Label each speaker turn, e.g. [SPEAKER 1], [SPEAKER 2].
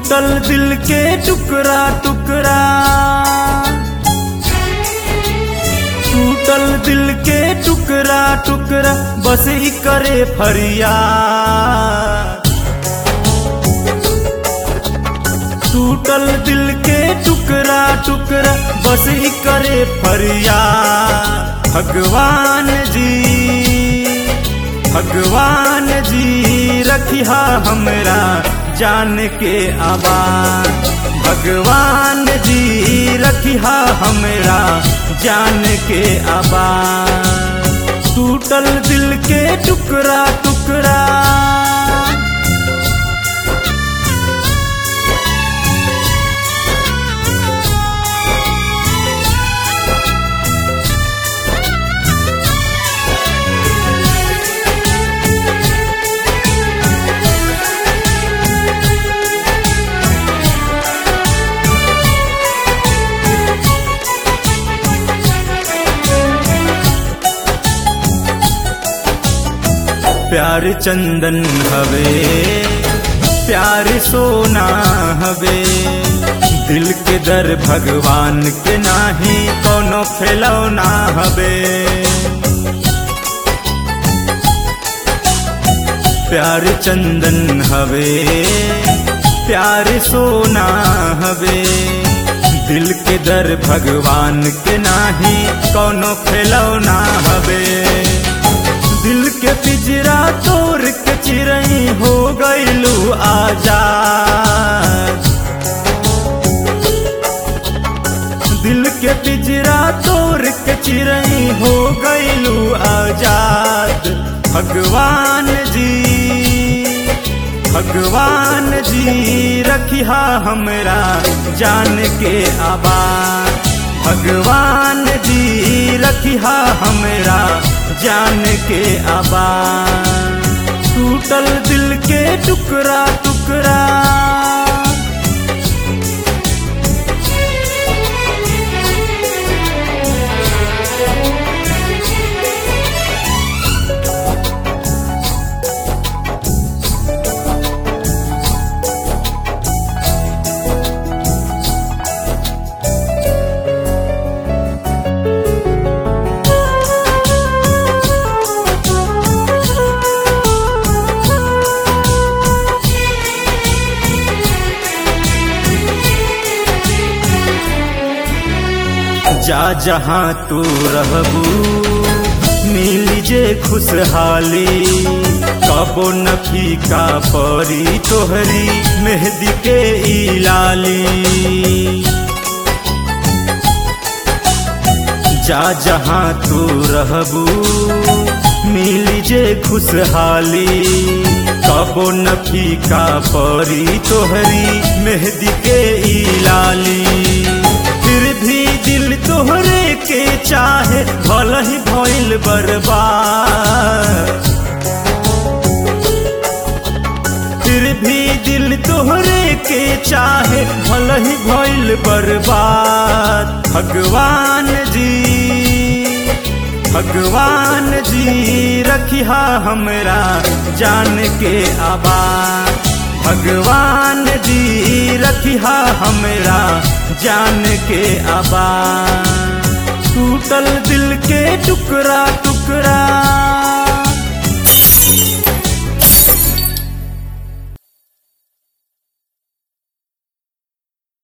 [SPEAKER 1] टूटल दिल के टुकड़ा टुकड़ा टूटल दिल के टुकड़ा टुकड़ा बस ही करे फरियाद टूटल दिल के टुकड़ा टुकड़ा बस ही करे फरियाद भगवान जी भगवान जी रखिया हमरा जान के आवाज भगवान जी रखिया हमरा जान के आवाज टूटल दिल के टुकड़ा टुकड़ा प्यार चंदन हवे प्यार सोना हवे दिल के दर भगवान के नाही कोनो खिलौना हवे प्यार चंदन हवे प्यार सोना हवे दिल के दर भगवान के नाही कोनो खिलौना हवे दिल के पिजरा तोड़ के चिरई हो गईलू आजाद दिल के पिजरा तोड़ के चिरई हो गईलू आजाद भगवान जी भगवान जी रखिया हमरा जान के आबाद भगवान जी रखिया हमरा जान के आबाद टूटल दिल के टुकड़ा टुकड़ा जा जहाँ तू रहबू मिली जे खुशहाली कबो न फीका परी तोहरी मेहंदी के ई लाली जा जहाँ तू रहबू मिली जे खुशहाली कबो न फीका परी तोहरी मेहंदी के ई लाली फिर भी दिल तोहरे के चाहे भल ही भइल बर्बाद फिर भी दिल तोहरे के चाहे भल ही भइल बर्बाद भगवान जी भगवान जी रखिया हमरा जान के आबाद भगवान जी रखिया हमरा जान के आबाद टूटल दिल के टुकड़ा